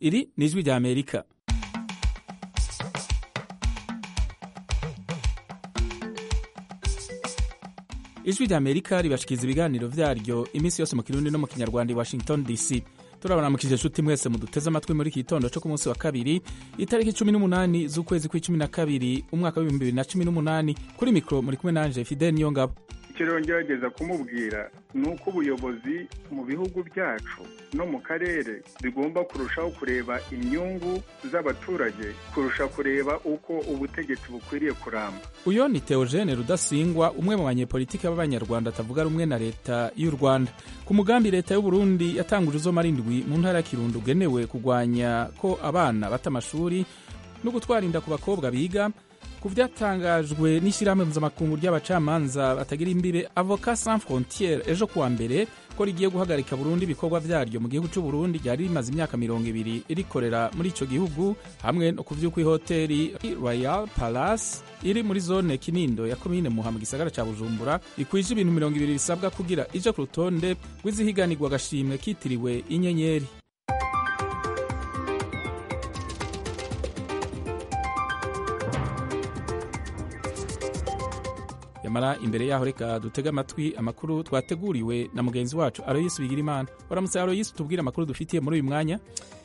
iri ni ijwi rya amerika ijwi rya amerika ribashikiriza ibiganiro vyaryo iminsi yose mu kirundi no mu kinyarwanda i washington dc turabaramukije nshuti mwese muduteze amatwi muri iki gitondo co ku munsi wa kabiri itariki cumi n'umunani z'ukwezi kw'icumi na kabiri umwaka w'ibihumbi bibiri na cumi n'umunani kuri mikro muri kumwe nanje fidel niyongabo icyo rero ngerageza kumubwira ni uko ubuyobozi mu bihugu byacu no mu karere bigomba kurushaho kureba inyungu z'abaturage kurusha kureba uko ubutegetsi bukwiriye kuramba uyo ni teogene rudasingwa umwe mu banyepolitiki b'abanyarwanda atavuga rumwe na leta y'u rwanda ku mugambi leta y'uburundi yatanguje uzomara indwi mu ntara ya kirundo ugenewe kurwanya ko abana bata amashuri no gutwara inda ku bakobwa biga ku byatangajwe n'ishyirahamwe mpuzamakungu ry'abacamanza batagira imbibe avoka sans frontiere ejo kuwa mbere ko rigiye guhagarika burundu ibikorwa vyaryo mu gihugu c'uburundi ryari rimaze imyaka mirongo ibiri rikorera muri ico gihugu hamwe no ku vy'uko ihoteri royal palace iri muri zone kinindo ya komine muha mu gisagara ca bujumbura ikwije ibintu mirongo ibiri bisabwa kugira ije ku rutonde rw'izihiganirwa agashimwe kitiriwe inyenyeri yamara imbere yaho reka dutege amatwi amakuru twateguriwe na mugenzi wacu aroyisi bigirimana waramutse aroyisi tubwire amakuru dufitiye muri uyu mwanya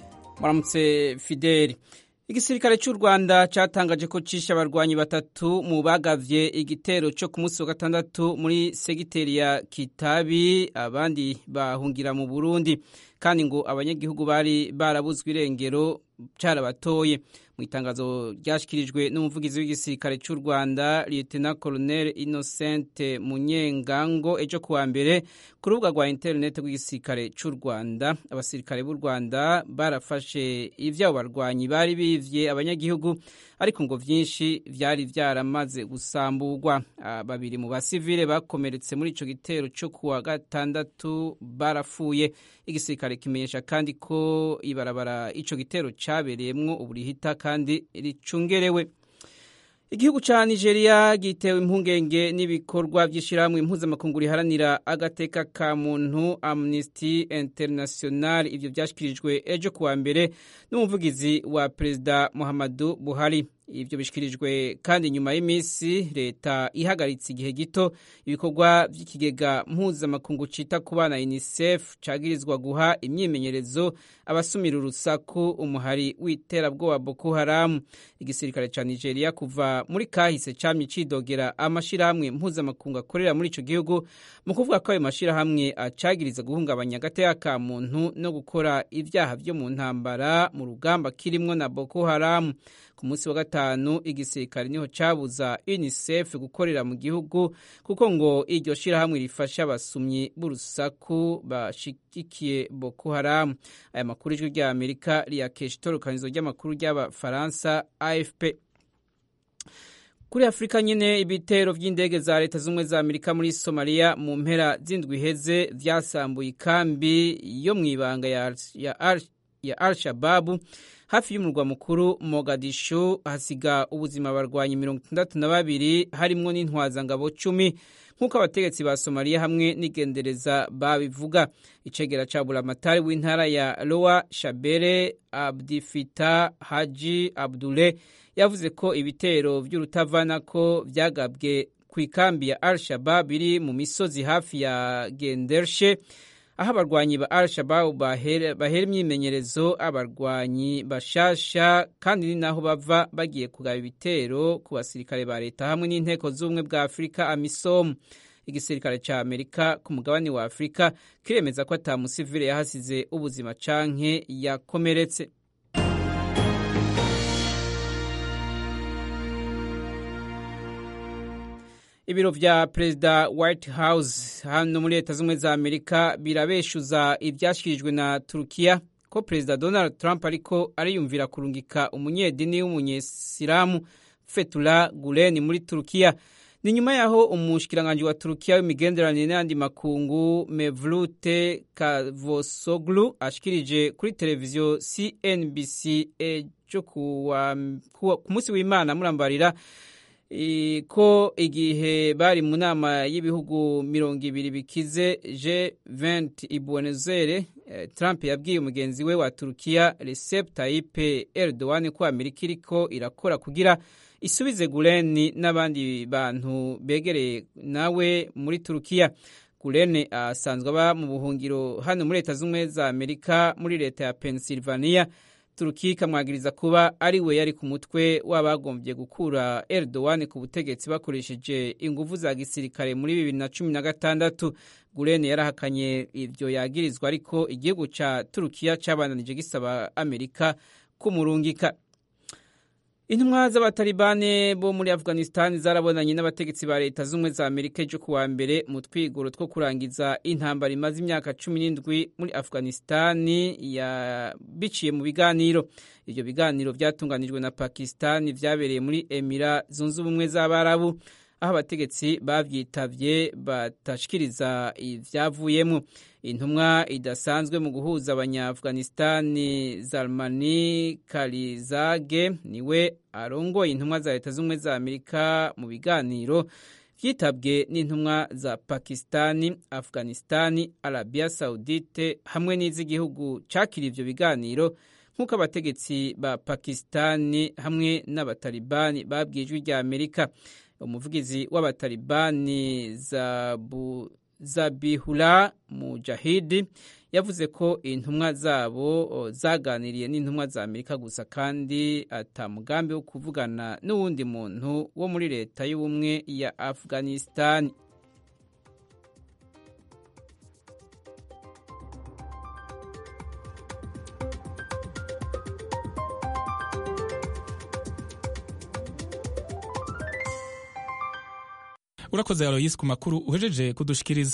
waramutse fideli igisirikare cy'u rwanda cyatangaje ko cishe abarwanyi batatu mu bagavye igitero cyo ku munsi wa gatandatu muri segiteri ya kitabi abandi bahungira mu burundi kandi ngo abanyagihugu bari barabuzwe irengero carabatoye mu itangazo ryashyikirijwe n'umuvugizi w'igisirikare cy'u rwanda lieutenant colonel innocent munyengango ejo kuwa mbere ku rubuga rwa interineti rw'igisirikare cy'u rwanda abasirikare b'u rwanda barafashe ivyabo barwanyi bari bivye abanyagihugu ariko ngo vyinshi vyari vyaramaze gusamburwa babiri mu basivile bakomeretse muri ico gitero cyo kuwa gatandatu barapfuye igisirikare kimenyesha kandi ko ibarabara ico gitero cabereyemwo uburihita kandi ricungerewe igihugu ca nigeria gitewe impungenge n'ibikorwa vy'ishirahamwe impuzamakungu riharanira agateka ka muntu amnesty international ivyo vyashikirijwe ejo kuwa mbere n'umuvugizi wa perezida muhammadu buhari ivyo bishikirijwe kandi nyuma y'iminsi leta ihagaritse igihe gito ibikorwa vy'ikigega mpuzamakungu cita ku bana unicef cagirizwa guha imyimenyerezo abasumira urusaku umuhari w'iterabwoba boko haramu igisirikare ca nigeria kuva muri kahise camye cidogera amashirahamwe mpuzamakungu akorera muri ico gihugu mu kuvuga ko ayo mashirahamwe acagiriza guhungabanya agateka ka muntu no gukora ivyaha vyo mu ntambara mu rugamba kirimwo na boko haramu ku munsi wa gatanu igisirikare niho cabuza unicef gukorera mu gihugu kuko ngo iryo shirahamwe rifasha abasumyi b'urusaku bashigikiye boko haramu aya makuru ijwi rya amerika riyakesha itorokanizo ry'amakuru ry'abafaransa afp kuri afurika nyine ibitero by'indege za leta z'ubumwe za amerika muri somaliya mu mpera z'indwi iheze vyasambuye ikambi yo mu ibanga ya, ya, ya al shababu hafi y'umurwa mukuru mogadishu hasiga ubuzima abarwanyi mirongo itandatu na babiri harimwo n'intwazangabo cumi nk'uko abategetsi ba somaliya hamwe n'igendereza babivuga icegera ca buramatari w'intara ya lowa shabere abdifita haji abdule yavuze ko ibitero vy'urutavanako vyagabwe ku ikambi ya al shabab biri mu misozi hafi ya gendershe aho abarwanyi ba al shababu bahera imyimenyerezo abarwanyi bashasha kandi ni naho bava bagiye kugaba ibitero ku basirikare ba leta hamwe n'inteko z'ubumwe bwa afurika amisom igisirikare ca amerika ku mugabane wa afurika kiremeza ko ata musivile yahasize ubuzima canke yakomeretse ibiro vya perezida white house hano muri leta z'ubumwe za amerika birabeshuza ivyashikirijwe na turukiya ko perezida donald trump ariko ariyumvira kurungika umunyedini w'umunyesilamu fetula gulen muri turukiya ni nyuma yaho umushikiranganji wa turukiya w'imigenderanire n'ayandi makungu mevlute kavosoglu ashikirije kuri televiziyo cnbc ejo ku munsi w'imana murambarira ko igihe bari mu nama y'ibihugu mirongo ibiri bikize G20 i Buenos Aires Trump yabwiye umugenzi we wa Turukiya Recep Tayyip Erdogan ko Amerika iriko irakora kugira isubize Gulen n'abandi bantu begereye nawe muri Turukiya Gulen asanzwe aba mu buhungiro hano muri leta z'ubumwe za Amerika muri leta ya Pennsylvania Turukiya ikamwagiriza kuba ari we yari ku mutwe w'abagombye gukura Erdogan ku butegetsi bakoresheje ingufu za gisirikare muri bibiri na cumi na gatandatu Gulen yarahakanye ivyo yagirizwa ariko igihugu ca Turukiya cabandanije gisaba Amerika kumurungika Intumwa z'abatalibane bo muri Afghanistan zarabonanye n'abategetsi ba leta z'ubumwe za Amerika ejo kuwa mbere mu twigoro two kurangiza intambara imaze imyaka cumi n'indwi muri Afghanistan ya biciye mu biganiro. Ivyo biganiro vyatunganijwe na Pakistan vyabereye muri Emira zunze ubumwe z'Abarabu aho abategetsi bavyitavye batashikiriza ivyavuyemwo. Intumwa idasanzwe mu guhuza abanya-Afghanistani Zalmani Kalizage niwe arongoye intumwa za leta z'ubumwe za Amerika mu biganiro vyitabwe n'intumwa za Pakistani, Afghanistani, Arabia Saudite hamwe n'iz'igihugu cakira ivyo biganiro nk'uko abategetsi ba Pakistani hamwe n'abatalibani babwiye ijwi rya Amerika. Umuvugizi w'abatalibani Zabu Zabihullah Mujahidi yavuze ko intumwa zabo zaganiriye n'intumwa za Amerika gusa kandi ata mugambi wo kuvugana n'uwundi muntu wo muri leta y'ubumwe ya Afghanistan. urakoze aloyisi ku makuru uhejeje kudushikiriza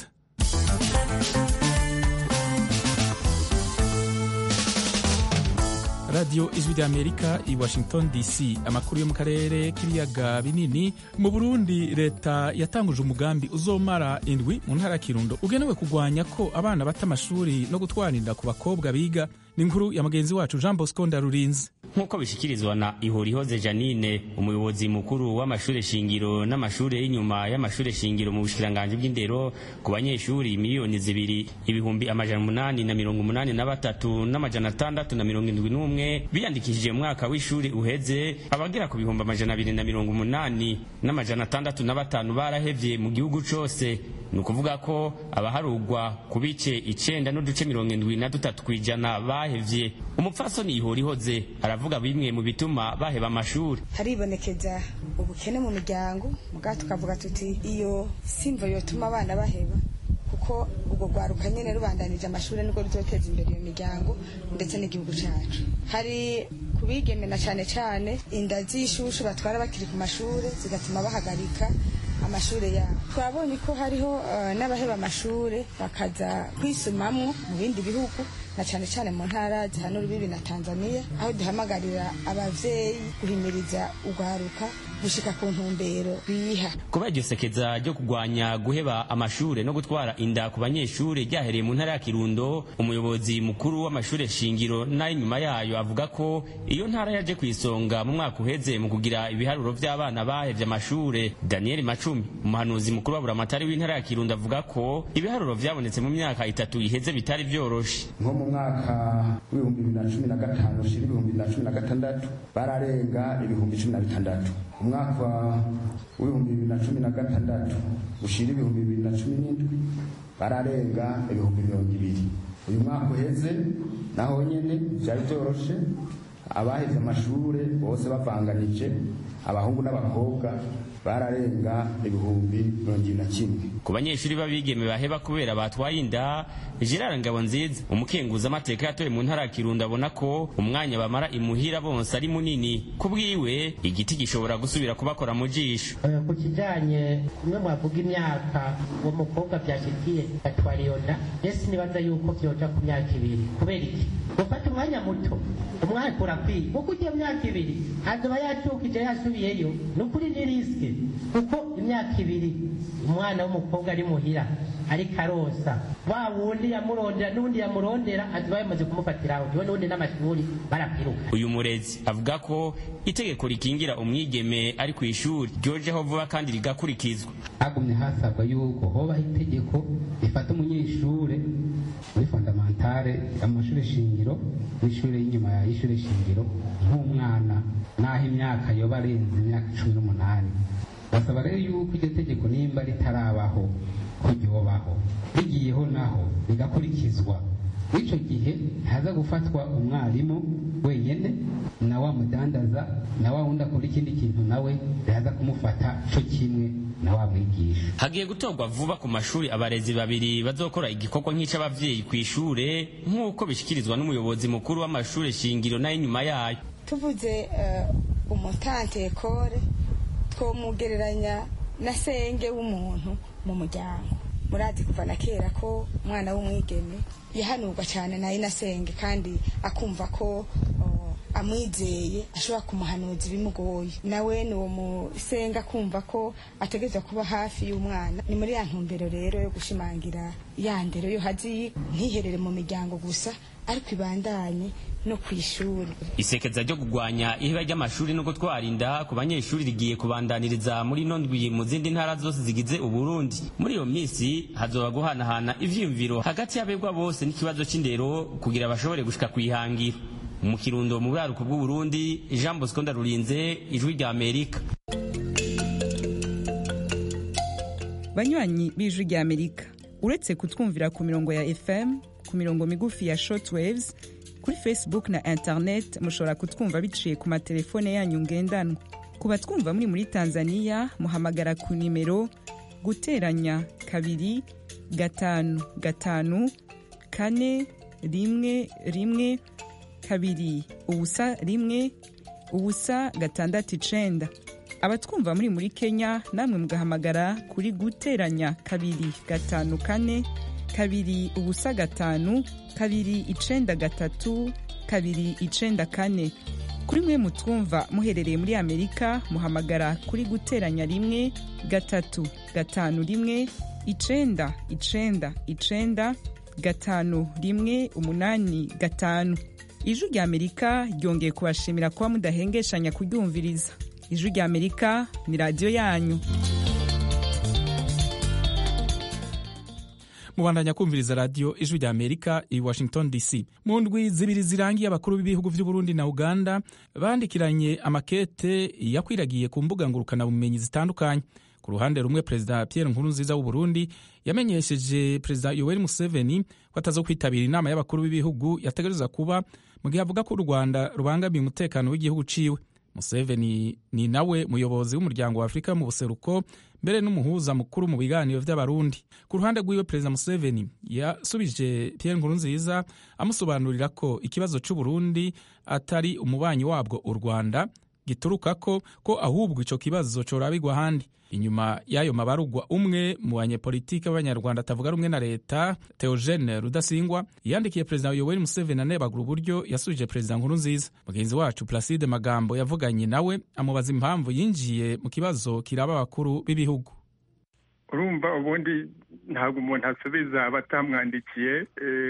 radiyo ijwi ry'amerika i washington dc amakuru yo mu karere k'ibiyaga binini mu burundi leta yatanguje umugambi uzomara indwi mu ntara ya kirundo ugenewe kurwanya ko abana bata amashuri no gutwara inda ku bakobwa biga ni inkuru ya mugenzi wacu jean bosco ndarurinze nk'uko bishikirizwa na ihorihoze janine umuyobozi mukuru w'amashuri shingiro n'amashuri y'inyuma y'amashuri shingiro mu bushikiranganji bw'indero ku banyeshuri miliyoni zibiri ibihumbi amajana umunani na mirongo umunani na batatu n'amajana atandatu na mirongo indwi n'umwe biyandikishije mu mwaka w'ishuri uheze abagera ku bihumbi amajana abiri na mirongo umunani n'amajana atandatu na batanu barahevye mu gihugu cose ni ukuvuga ko abaharugwa ku bice icenda n'uduce mirongo indwi na dutatu kw'ijana bahevye umupfasoni ihorihoze aravuga bimwe mu bituma baheba amashuri haribonekeza ubukene mu miryango mugabo tukavuga tuti iyo simvo yotuma abana baheba kuko ubwo rwaruka nyene rubandanije amashuri nibwo ruzoteza imbere iyo miryango ndetse n'igihugu cacu hari kubigemena cane cane inda z'ishushu batwara bakiri ku mashuri zigatuma bahagarika amashuri yabo twabonye ko hariho uh, n'abaheba amashuri bakaza kwisumamwo mu bindi bihugu na cyane cyane mu ntara zihana urubibi na Tanzania aho duhamagarira abavyeyi guhimiriza urwaruka gushika ku ntumbero biha kuba iryo sekeza ryo kurwanya guheba amashure no gutwara inda ku banyeshure ryahereye mu ntara ya Kirundo umuyobozi mukuru w'amashure shingiro n'ay'inyuma yayo avuga ko iyo ntara yaje ku isonga mu mwaka uheze mu kugira ibiharuro vy'abana bahevye amashure Daniel Macumi umuhanuzi mukuru wa buramatari w'intara ya Kirundo avuga ko ibiharuro vyabonetse mu myaka itatu iheze bitari vyoroshe nko mu mwaka w'ibihumbi bibiri na cumi na gatanu ushira ibihumbi bibiri na cumi na gatandatu bararenga ibihumbi cumi na bitandatu umwaka w'ibihumbi bibiri na cumi na gatandatu ushira ibihumbi bibiri na cumi n'indwi bararenga ibihumbi mirongo ibiri uyu mwaka uheze naho nyene vyari vyoroshe abaheze amashure bose bavanganije abahungu n'abakobwa bararenga ibihumbi mirongo ibiri na kimwe ku banyeshuri b'abigeme baheba kubera batwaye inda Gerard Ngabonziza umukenguza amateka yatoye mu ntara ya Kirundo abona ko umwanya bamara imuhira bonse ari munini ku bwiwe igiti gishobora gusubira kubakora mu jisho ku kijanye kumwe mwavuga imyaka uwo mukobwa byashikiye atwara iyo nda ese nibaza yuko vyoja ku myaka ibiri kubera iki gufata umwanya muto umwaka urakwiye kuko ugiye myaka ibiri azoba yatukije yasubiyeyo ni ukuri ni risike kuko imyaka ibiri umwana w'umukobwa ari muhira ariko arosa wa wundi yamurondera n'undi yamurondera aziba yamaze kumufatira aho niwe n'undi n'amashuri barabyiruka uyu murezi avuga ko itegeko rikingira umwigeme ari ku ishuri ryojeho vuba kandi rigakurikizwa hagumye hasabwa yuko hobaho itegeko rifata umunyeshure muri fondamentale sare amashuri shingiro n'ishuri y'inyuma y'ishuri shingiro nk'umwana n'aho imyaka yoba arenze imyaka cumi n'umunani basaba rero yuko iryo tegeko nimba ritarabaho ko ryobaho rigiyeho naho rigakurikizwa icyo gihe haza gufatwa umwarimu wenyine na wa mudandaza na wa wundi akora ikindi kintu nawe yaza kumufata cyo kimwe na wa mwigisha hagiye gutorwa vuba ku mashuri abarezi babiri bazokora igikorwa nk'icy'ababyeyi ku ishure nk'uko bishyikirizwa n'umuyobozi mukuru w'amashuri shingiro n'ay'inyuma yayo tuvuze umutante ekore twomugereranya na senge w'umuntu mu muryango murazi kuva na kera ko umwana w'umwigeme yahanurwa cyane na inasenge kandi akumva ko amwizeye ashobora kumuhanuza ibimugoye nawe ni uwo musenga kumva ko ategereza kuba hafi y'umwana ni muri ya ntumbero rero yo gushimangira ya ndero yo hazi ntiherere mu miryango gusa ariko ibandanye no ku ishuri isekeza ryo kurwanya iheba ry'amashuri no gutwara inda ku banyeshuri rigiye kubandaniriza muri ino ndwi mu zindi ntara zose zigize uburundi muri iyo minsi hazoba guhanahana ivyiyumviro hagati y'abegwa bose n'ikibazo c'indero kugira bashobore gushika kw'ihangira mu kirundo mu buraruko bw'uburundi jean bosco ndarurinze ijwi rya amerika banywanyi b'ijwi rya amerika uretse kutwumvira ku mirongo ya fm ku mirongo migufi ya shortwaves kuri facebook na internet mushobora kutwumva biciye ku matelefone yanyu ngendanwa ku batwumva muri muri tanzania muhamagara ku nimero guteranya kabiri gatanu gatanu kane rimwe rimwe kabiri ubusa rimwe ubusa gatandatu icenda abatwumva muri muri kenya namwe mugahamagara kuri guteranya kabiri gatanu kane kabiri ubusa gatanu kabiri icenda gatatu kabiri icenda kane kuri mwe mutwumva muherereye muri amerika muhamagara kuri guteranya rimwe gatatu gatanu rimwe icenda icenda icenda gatanu rimwe umunani gatanu ijwi rya amerika ryongeye kubashimira kuba mudahengeshanya kuryumviriza ijwi rya amerika ni radiyo yanyu mubandanya kumviriza radiyo ijwi rya amerika i washington dc mu ndwi zibiri zirangiye abakuru b'ibihugu by'uburundi na uganda bandikiranye amakete yakwiragiye ku mbuga ngurukanabumenyi zitandukanye ku ruhande rumwe perezida pierre nkurunziza w'uburundi yamenyesheje perezida yoweri museveni ko ataza kwitabira inama y'abakuru b'ibihugu yategereza kuba mu gihe avuga ko u rwanda rubangamiye umutekano w'igihugu ciwe museveni ni nawe muyobozi w'umuryango wa afurika mu buseruko mbere n'umuhuza mukuru mu biganiro by'abarundi ku ruhande rw'iwe perezida museveni yasubije pierre nkurunziza amusobanurira ko ikibazo c'uburundi atari umubanyi wabwo u rwanda gituruka ko ko ahubwo ico kibazo corabigwa ahandi inyuma y'ayo mabarugwa umwe mu banyepolitike b'abanyarwanda atavuga rumwe na leta theogene rudasingwa yandikiye perezida yoweri museveni anebagura uburyo yasubije perezida nkuru nziza mugenzi wacu placide magambo yavuganye nawe amubaza impamvu yinjiye mu kibazo kiraba abakuru b'ibihugu urumva ubundi ntabwo umuntu asubiza abatamwandikiye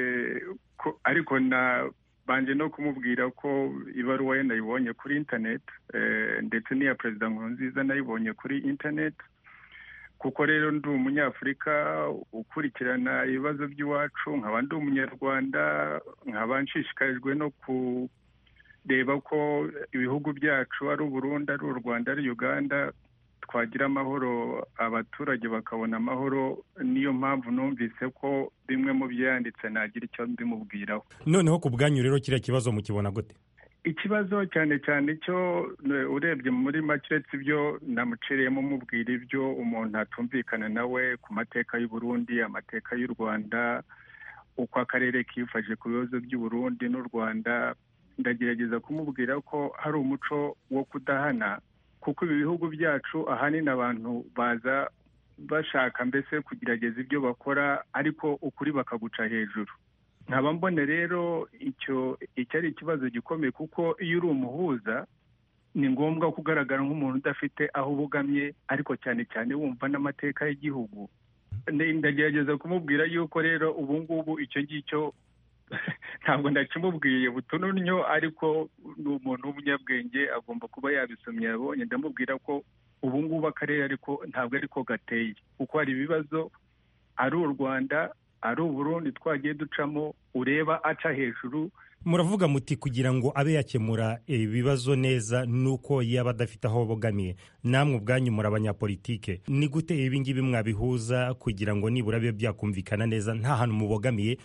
ariko na banje no kumubwira ko ibaruwa ye nayibonye kuri interineti ndetse n'iya perezida nkurunziza nayibonye kuri interineti kuko rero ndi umunyafurika ukurikirana ibibazo by'iwacu nkaba ndi umunyarwanda nkaba nshishikarijwe no kureba ko ibihugu byacu ari uburundi ari u rwanda ari uganda twagira amahoro abaturage bakabona amahoro niyo mpamvu numvise ko bimwe mu byo yanditse nagira icyo mbimubwiraho noneho ku bwanyu rero kiriya kibazo mukibona gute ikibazo cyane cyane cyo urebye muri make uretse ibyo namuciriyemo mubwira ibyo umuntu atumvikana nawe ku mateka y'u Burundi amateka y'u rwanda uko akarere kifashe ku bibazo by'u Burundi n'u rwanda ndagerageza kumubwira ko hari umuco wo kudahana kuko ibi bihugu byacu ahanini abantu baza bashaka mbese kugerageza ibyo bakora ariko ukuri bakaguca hejuru nkaba mbone rero icyo icyo ari ikibazo gikomeye kuko iyo uri umuhuza ni ngombwa kugaragara nk'umuntu udafite aho ubugamye ariko cyane cyane wumva n'amateka y'igihugu ndagerageza kumubwira yuko rero ubu ngubu icyo ngicyo ntabwo ndakimubwiye butununyo ariko ni umuntu w'umunyabwenge agomba kuba yabisomye yabonye ndamubwira ko ubu ngubu akarere ariko ntabwo ariko gateye kuko hari ibibazo ari u rwanda ari uburundi twagiye ducamo ureba aca hejuru muravuga muti kugira ngo abe yakemura ibibazo neza nuko yaba adafite aho bogamiye namwe ubwanyu muri abanyapolitike ni gute ibi ngibi mwabihuza kugira ngo nibura bibe byakumvikana neza nta hantu mubogamiye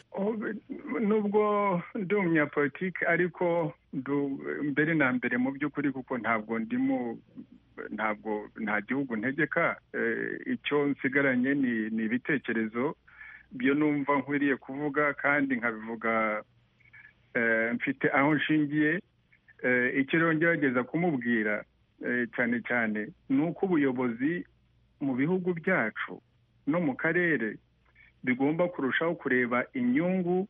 nubwo ndi umunyapolitike ariko mbere na mbere mu by'ukuri kuko ntabwo ndimo ntabwo nta gihugu ntegeka icyo nsigaranye ni ibitekerezo byo numva nkwiriye kuvuga kandi nkabivuga mfite aho nshingiye icyo rero ngerageza kumubwira cyane cyane ni uko ubuyobozi mu bihugu byacu no mu karere bigomba kurushaho kureba inyungu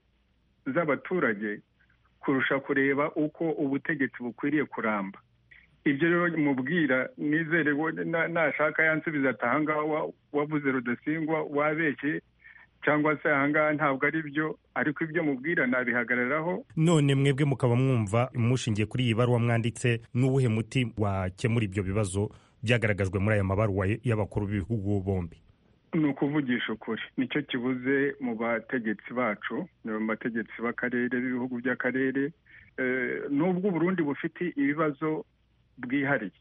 z'abaturage kurusha kureba uko ubutegetsi bukwiriye kuramba ibyo rero mubwira nizere nashaka yansubiza ati ahangaha wavuze rudasingwa wabeshye cyangwa se ahangaha ntabwo ari byo ariko ibyo mubwira nabihagararaho none mwebwe mukaba mwumva mushingiye kuri iyi baruwa mwanditse n'uwuhe muti wakemura ibyo bibazo byagaragajwe muri aya mabaruwa y'abakuru b'ibihugu bombi ni ukuvugisha ukuri nicyo kibuze mu bategetsi bacu mu bategetsi b'akarere b'ibihugu by'akarere n'ubwo uburundi bufite ibibazo bwihariye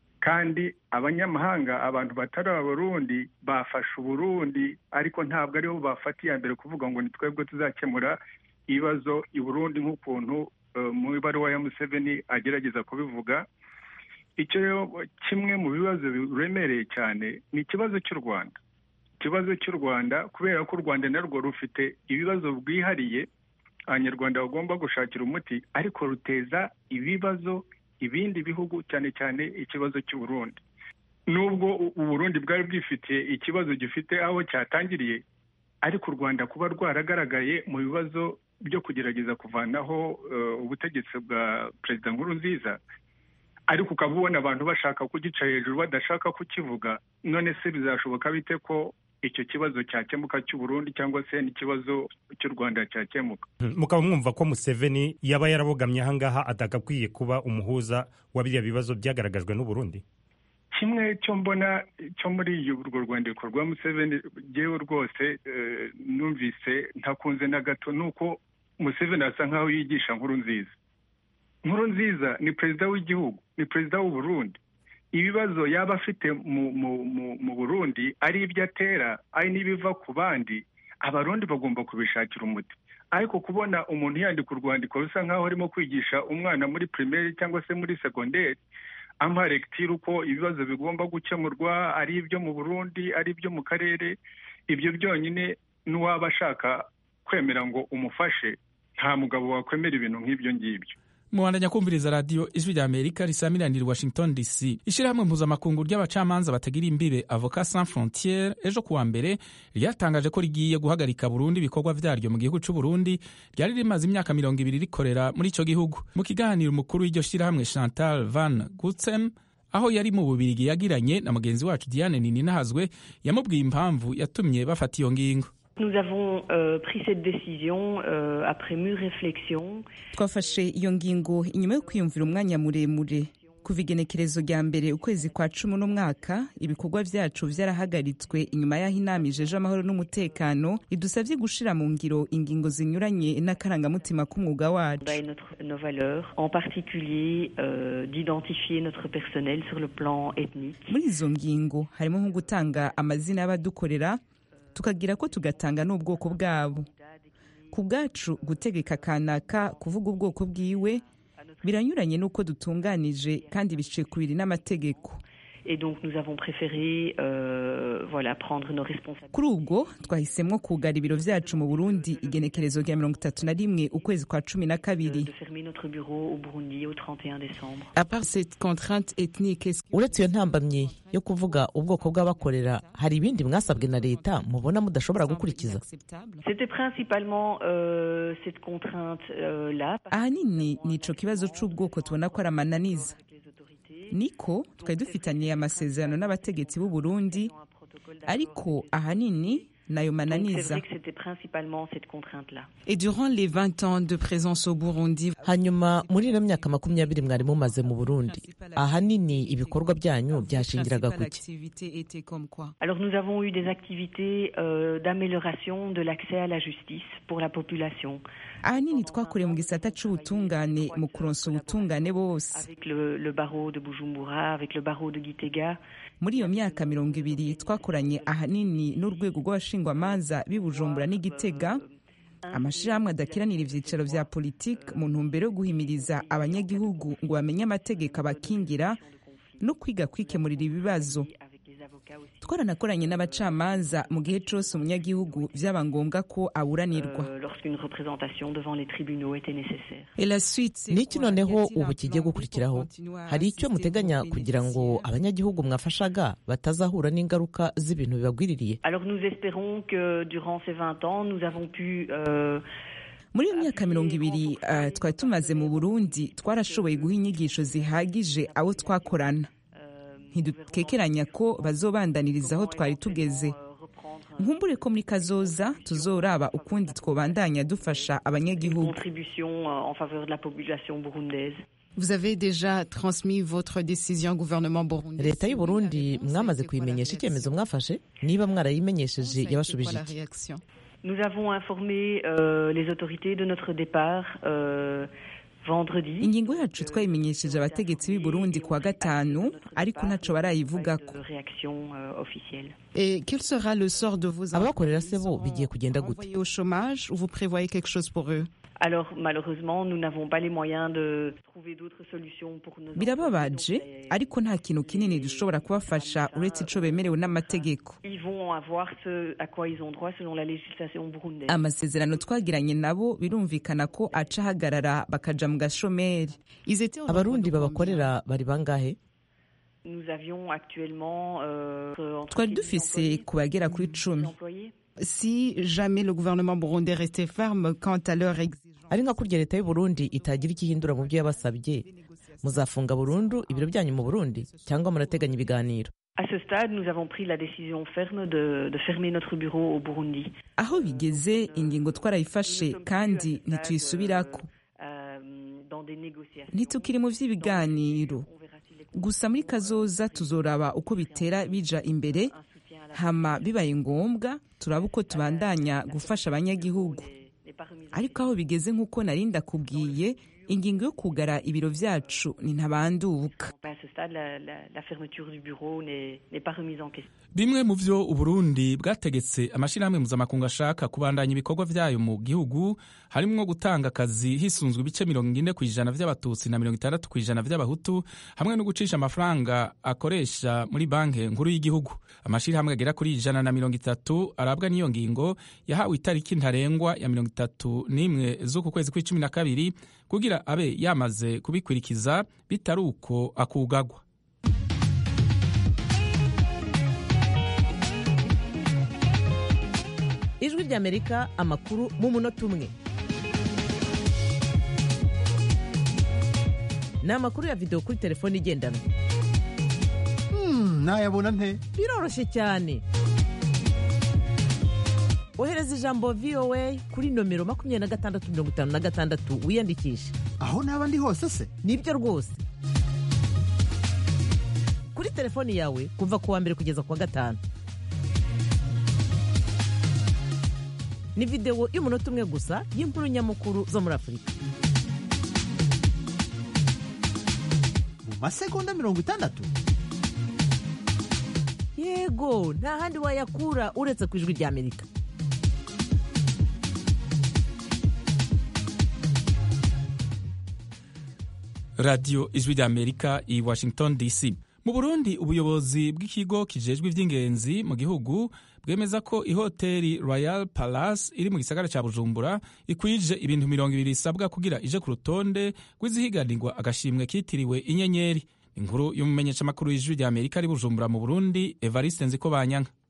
kandi abanyamahanga abantu batari abarundi bafashe uburundi ariko ntabwo aribo bafata iya mbere kuvuga ngo ni twebwe tuzakemura ibibazo i burundi nk'ukuntu mu ibaruwa ya museveni agerageza kubivuga icyo rero kimwe mu bibazo biremereye cyane ni ikibazo cy'u rwanda ikibazo cy'u rwanda kubera ko u rwanda narwo rufite ibibazo bwihariye abanyarwanda bagomba gushakira umuti ariko ruteza ibibazo ibindi bihugu cyane cyane ikibazo cy'uburundi nubwo uburundi bwari bwifitiye ikibazo gifite aho cyatangiriye ariko u rwanda kuba rwaragaragaye mu bibazo byo kugerageza kuvanaho ubutegetsi bwa perezida nkuru nziza ariko ukaba ubona abantu bashaka kugica hejuru badashaka kukivuga none se bizashoboka bite ko icyo kibazo cyakemuka cy'uburundi cyangwa se n'ikibazo cy'u rwanda cyakemuka mukaba mwumva ko museveni yaba yarabogamye ahangaha atagakwiye kuba umuhuza wa biriya bibazo byagaragajwe n'uburundi kimwe cyo mbona cyo muri urwo rwandiko rwa museveni ngewe rwose numvise ntakunze na gato ni uko museveni asa nkaho yigisha nkuru nziza nkuru nziza ni perezida w'igihugu ni perezida w'uburundi ibibazo yaba afite mu burundi ari ibyo atera ari n'ibiva ku bandi abarundi bagomba kubishakira umuti ariko kubona umuntu yandika urwandiko rusa nkaho arimo kwigisha umwana muri pirimeri cyangwa se muri segonderi amuha regitire uko ibibazo bigomba gukemurwa ari ibyo mu burundi ari ibyo mu karere ibyo byonyine n'uwaba ashaka kwemera ngo umufashe nta mugabo wakwemera ibintu nk'ibyo ngibyo mubandanya kumviriza radiyo ijwi rya amerika risamiranira washington dc ishyirahamwe mpuzamakungu ry'abacamanza batagira imbibe avoka sans frontiere ejo kuwa mbere ryatangaje ko rigiye guhagarika burundu ibikorwa vyaryo mu gihugu c'uburundi ryari rimaze imyaka mirongo ibiri rikorera muri ico gihugu mu kiganiro umukuru w'iryo shyirahamwe chantal van gutsem aho yari mu bubirigi yagiranye na mugenzi wacu diane nininahazwe yamubwiye impamvu yatumye bafata iyo ngingo Nous avons euh, pris cette décision euh, après mûre réflexion. twafashe iyo ngingo inyuma yo kwiyumvira umwanya muremure kuva igenekerezo rya mbere ukwezi kwa cumi n'umwaka ibikorwa vyacu vyarahagaritswe inyuma y'aho inama ijeje amahoro n'umutekano idusavye gushira mu ngiro ingingo zinyuranye n'akarangamutima k'umwuga wacu nos valeurs, en particulier euh, d'identifier notre personnel sur le plan ethnique. muri izo ngingo harimo nko gutanga amazina y'abadukorera tukagira ko tugatanga n'ubwoko bwabo ku bwacu gutegeka kanaka kuvuga ubwoko bwiwe biranyuranye n'uko dutunganije kandi biciye ku biri n'amategeko Et donc nous avons préféré euh, voilà, prendre nos responsabilités. kuri ubwo twahisemwo kugara ibiro vyacu mu burundi igenekerezo rya mirongo itatu na rimwe ukwezi kwa cumi na kabiri de fermer notre bureau au Burundi au 31 décembre. À part cette contrainte ethnique, est-ce- uretse iyo ntambamyi yo kuvuga ubwoko bw'abakorera hari ibindi mwasabwe na leta mubona mudashobora gukurikiza C'était principalement euh, cette contrainte-là. ahanini ni ico kibazo c'ubwoko tubona ko ari amananiza niko twari dufitaniye amasezerano n'abategetsi b'u Burundi ariko ahanini nayo Donc c'est mananiza vrai que c'était principalement cette contrainte-là. Et durant les 20 ans de présence au Burundi, hanyuma muri ino myaka makumyabiri mwari mumaze mu burundi ahanini ibikorwa byanyu byashingiraga ku ki l'activité était comme quoi Alors nous avons eu des activités euh, d'amélioration de l'accès à la justice pour la population. ahanini twakoreye mu gisata c'ubutungane mu kuronsa ubutungane bose Avec le, le barreau de Bujumbura, avec le barreau de Gitega. muri iyo myaka mirongo ibiri twakoranye ahanini n'urwego rw'abashingwamanza b'i bujumbura n'igitega amashirahamwe adakiranira ivyicaro vya politiki mu ntumbero yo guhimiriza abanyagihugu ngo bamenye amategeko abakingira no kwiga kwikemurira ibibazo twaranakoranye n'abacamanza mu gihe cose umunyagihugu vyaba ngombwa ko aburanirwa euh, lorsqu'une représentation devant les tribunaux était nécessaire. Et la suite, c'est niki quoi? Y noneho a-t-il un ubu kigiye plan B pour gukurikiraho continuer à hari icyo assister muteganya vos kugira ngo bénéficiaires? abanyagihugu mwafashaga batazahura n'ingaruka z'ibintu bibagwiririye Alors nous espérons que durant ces 20 ans, nous avons pu euh, muri iyo myaka mirongo ibiri uh, twari tumaze mu burundi twarashoboye guha inyigisho zihagije abo twakorana ntidukekeranya ko bazobandaniriza aho twari tugeze nkumbure ko muri kazoza tuzoraba ukundi twobandanya dufasha abanyagihugu contribution euh, en faveur de la population burundaise. Vous avez déjà transmis votre décision au gouvernement burundais. leta y'u burundi mwamaze kuyimenyesha icyemezo mwafashe niba mwarayimenyesheje yabashubije la iki réaction Nous avons informé euh, les autorités de notre départ euh, vendredi. ingingo yacu twayimenyesheje abategetsi b'i burundi kuwa gatanu ariko ntaco barayivugako de réaction euh, officielle. Et quel sera le sort de vos abakorera se bo bigiye kugenda gute envoyés au chômage ou vous prévoyez quelque chose pour eux Alors malheureusement, nous n'avons pas les moyens de trouver d'autres solutions pour nos birababaje ariko nta kintu kinini dushobora kubafasha uretse ico bemerewe n'amategeko Ils vont avoir ce à quoi ils ont droit selon la législation burundaise. amasezerano twagiranye nabo birumvikana ko aca ahagarara bakaja mu gashomeri abarundi babakorera bari bangahe Nous avions actuellement euh, entre twari dufise ku bagera kuri cumi employés. Si jamais le gouvernement burundais restait ferme quant à leur exigence, ari nka kurya leta y'u burundi itagira icyo ihindura mu byo yabasabye muzafunga burundu ibiro byanyu mu burundi cyangwa murateganya ibiganiro À ce stade, nous avons pris la décision ferme de, de fermer notre bureau au Burundi. aho bigeze ingingo twarayifashe kandi ntituyisubirako Euh, dans des négociations. ntitukiri mu vy'ibiganiro gusa muri kazoza tuzoraba uko bitera bija imbere hama bibaye ngombwa turaba uko tubandanya gufasha abanyagihugu ariko aho bigeze nk'uko nari ndakubwiye ingingo yo kugara ibiro vyacu ni ntabanduka À ce stade, la, la- la fermeture du bureau n'est n'est pas remise en question. bimwe mu vyo uburundi bwategetse amashirahamwe mpuzamakungu ashaka kubandanya ibikorwa vyayo mu gihugu harimwo gutanga akazi hisunzwe ibice mirongo ine ku ijana vy'abatutsi na mirongo itandatu ku ijana vy'abahutu hamwe no gucisha amafaranga akoresha muri banki nkuru y'igihugu amashirahamwe agera kuri ijana na mirongo itatu arabwa n'iyo ngingo yahawe itariki ntarengwa ya mirongo itatu n'imwe z'uku kwezi kw'icumi na kabiri kugira abe yamaze kubikurikiza bitari uko akugagwa ijwi ry'amerika amakuru mu munota umwe ni amakuru ya videwo kuri telefone igendanwa nayabona nte biroroshye cyane ohereza ijambo voa kuri nomero makumyabiri na gatandatu mirongo itanu na gatandatu wiyandikishe aho naba ndi hose se nibyo rwose kuri telefoni yawe kuva ku wa mbere kugeza ku wa gatanu ni videwo y'umunota umwe gusa y'inkuru nyamukuru zo muri afurika mu masegonda mirongo itandatu yego nta handi wayakura uretse ku ijwi ry'amerika radiyo ijwi ry'amerika i washington dc mu burundi ubuyobozi bw'ikigo kijejwe iby'ingenzi mu gihugu bwemeza ko ihoteli royal palace iri mu gisagara cya bujumbura ikwije ibintu mirongo ibiri isabwa kugira ije ku rutonde rw'izihiganirwa agashimwe kitiriwe inyenyeri inkuru y'umumenyeshamakuru y'ijwi ry'amerika ari bujumbura mu burundi evariste nziko banyanka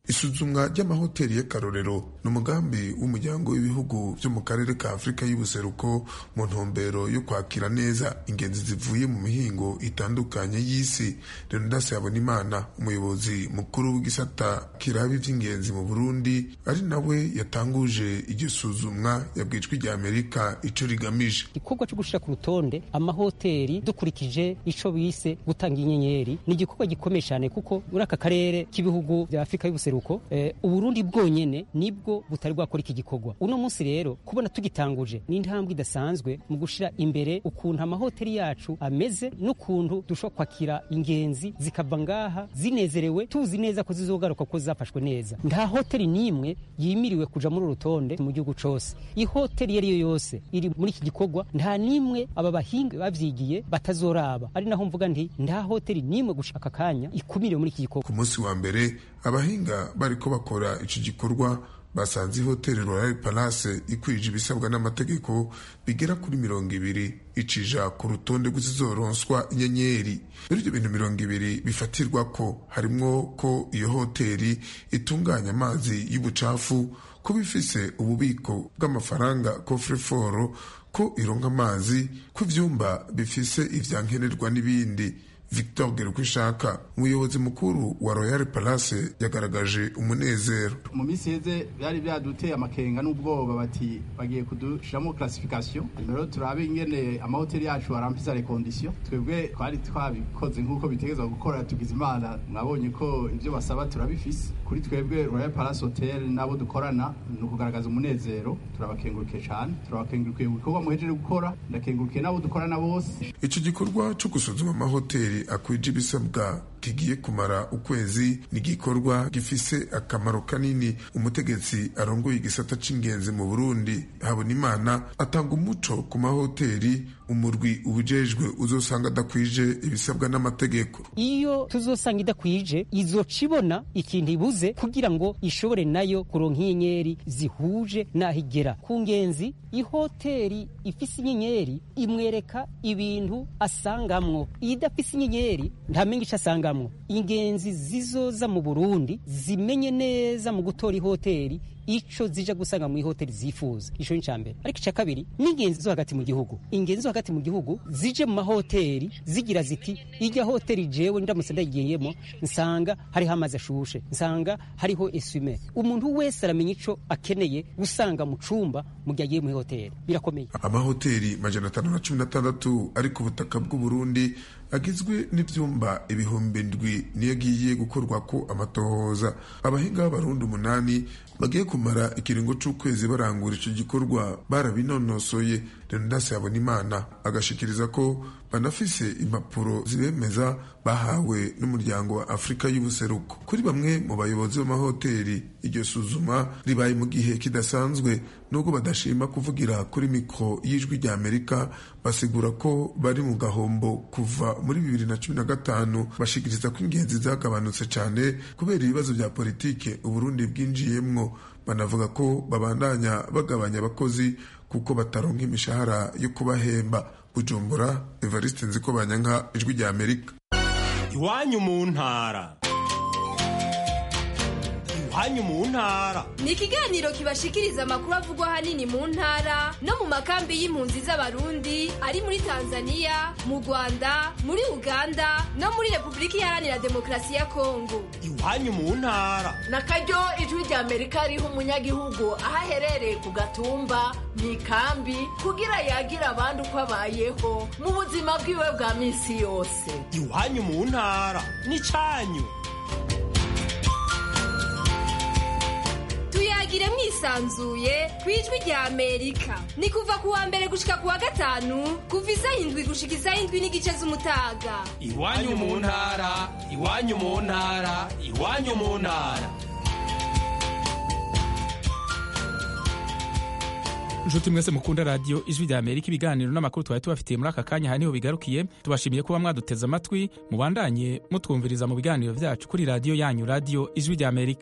isuzumwa ry'amahoteli y'akarorero ni umugambi w'umuryango w'ibihugu byo mu karere ka afurika y'ubuseruko mu ntumbero yo kwakira neza ingenzi zivuye mu mihingo itandukanye y'isi leonidas habonimana umuyobozi mukuru w'igisata kiraba iby'ingenzi mu burundi ari nawe yatanguje iryo suzumwa yabwijwe rya amerika ico rigamije igikorwa cyo gushira ku rutonde amahoteli dukurikije ico bise gutanga inyenyeri ni igikorwa gikomeye cyane kuko muri aka karere k'ibihugu bya afurika y'ubuseruko eh, uburundi bwonyene nibwo butari bwakora iki gikorwa uno munsi rero kubona tugitanguje ni intambwe idasanzwe mu gushira imbere ukuntu amahoteli yacu ameze n'ukuntu dushobora kwakira ingenzi zikava ngaha zinezerewe tuzi neza ko zizogaruka ko zafashwe neza nta hoteli n'imwe yimiriwe kuja muri uru rutonde mu gihugu cose ihoteli iyo ari yo yose iri muri iki gikorwa nta n'imwe aba bahinga bavyigiye batazoraba ari naho mvuga nti nta hoteli n'imwe gushaka kanya ikumiriwe muri iki gikorwa ku munsi wa mbere abahinga bariko bakora ico gikorwa basanze ihoteli royal palace ikwije ibisabwa n'amategeko bigera kuri mirongo ibiri icija ku rutonde rw'izizoronswa inyenyeri muri ibyo bintu mirongo ibiri bifatirwa ko harimwo ko iyo hoteli itunganya amazi y'ubucafu kuba ifise ububiko bw'amafaranga coffre-fort ko ironka amazi ko ivyumba bifise ivyankenerwa n'ibindi victor gerukwishaka umuyobozi mukuru wa royal palace yagaragaje umunezero mu minsi heze byari byaduteye amakenga n'ubwoba bati bagiye kudushiramo classification rero turabe ingene amahoteli yacu arampisa les conditions twebwe twari twabikoze nk'uko bitegerezwa gukora tugize imana mwabonye ko ibyo basaba turabifise kuri twebwe royal palace hotel n'abo dukorana ni ukugaragaza umunezero turabakengurukiye cyane turabakengurukiye ibikorwa muhejeje gukora ndakengurukiye n'abo dukorana bose ico gikorwa co gusuzuma amahoteli akwije ibisabwa kigiye kumara ukwezi ni igikorwa gifise akamaro kanini umutegetsi arongoye igisata c'ingenzi mu burundi habonimana atanga umuco ku mahoteli umurwi ubujejwe uzosanga adakwije ibisabwa n'amategeko iyo tuzosanga idakwije izoca ibona ikintu ibuze kugira ngo ishobore nayo kuronka inyenyeri zihuje n'aho igera ku ngenzi ihoteli ifise inyenyeri imwereka ibintu asangamwo iyo idafise inyenyeri ntamenga ico asangamwo ingenzi zizoza mu burundi zimenye neza mu gutora ihoteli ico zija gusanga mu ihoteli zifuza ico ni cambere ariko ica kabiri n'ingenzi zo hagati mu gihugu ingenzi zo hagati mu gihugu zije mu mahoteli zigira ziti ijya hoteli jewe ndamutse ndayigiyemo nsanga hariho amazi ashushe nsanga hariho esume umuntu wese aramenya ico akeneye gusanga mu cumba mu gihe agiye mu hoteli birakomeye amahoteli majana atanu na cumi na tandatu ari ku butaka bw'uburundi agizwe n'ivyumba ibihumbi ndwi niyo agiye gukorwa ko amatohoza abahinga b'abarundi umunani bagiye kumara ikiringo c'ukwezi barangura ico gikorwa barabinonosoye leonidas habonimana agashikiriza ko banafise impapuro zibemeza bahawe n'umuryango wa afurika y'ubuseruko kuri bamwe mu bayobozi b'amahoteli iryo suzuma ribaye mu gihe kidasanzwe nubwo badashima kuvugira kuri mikoro y'ijwi rya amerika basigura ko bari mu gahombo kuva muri bibiri na cumi na gatanu bashikiriza ko ingenzi zagabanutse cyane kubera ibibazo bya politike uburundi bwinjiyemwo banavuga ko babandanya bagabanya abakozi kuko bataronka imishahara yo kubahemba bujumbura evariste nziko banyanka ijwi rya amerika iwanyu mu ntara iwanyu mu ntara ni ikiganiro kibashikiriza amakuru avugwa ahanini mu ntara no mu makambi y'impunzi z'abarundi ari muri tanzania mu rwanda muri uganda no muri repubulika iharanira demokarasi ya kongo iwanyu mu ntara na karyo ijwi rya amerika riha umunyagihugu aho aherereye ku gatumba mu ikambi kugira yagira abandi uko abayeho mu buzima bwiwe bwa minsi yose iwanyu mu ntara ni cyanyu tuyagire mwisanzuye ku ijwi rya amerika ni kuva ku wa mbere gushika ku wa gatanu kuva isaha indwi gushika isaha indwi n'igice z'umutaga iwanyu mu ntara iwanyu mu ntara iwanyu mu ntara nshuti mwese mukunda radiyo ijwi rya amerika ibiganiro n'amakuru twari tubafitiye muri aka kanya aha niho bigarukiye tubashimiye kuba mwaduteze amatwi mubandanye mutwumviriza mu biganiro byacu kuri radiyo yanyu radiyo ijwi rya amerika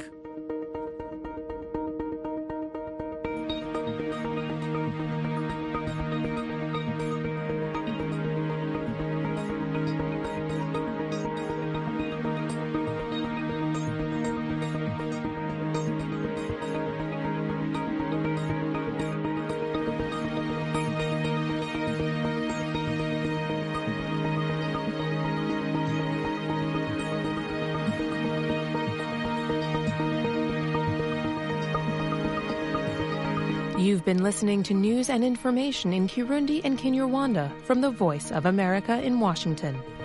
You've been listening to news and information in Kirundi and Kinyarwanda from the Voice of America in Washington.